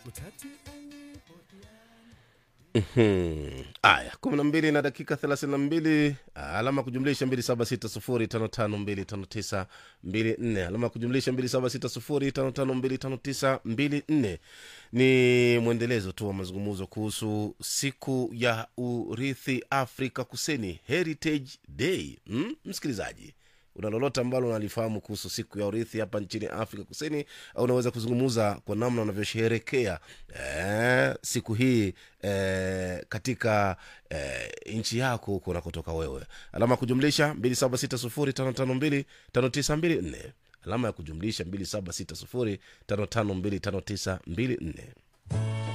Mhm. aya kumi na mbili na dakika thelathini na mbili alama ya kujumlisha mbili saba sita sufuri tano tano mbili tano tisa mbili nne alama ya kujumlisha mbili saba sita sufuri tano tano mbili tano tisa mbili nne ni mwendelezo tu wa mazungumzo kuhusu siku ya urithi afrika kusini heritage day mm? msikilizaji una lolote ambalo unalifahamu kuhusu siku ya urithi hapa nchini afrika kusini au unaweza kuzungumza kwa namna unavyosheherekea eh, siku hii eh, katika eh, nchi yako huko unakotoka wewe alama ya kujumlisha 276055259254 alama ya kujumlisha 276055259254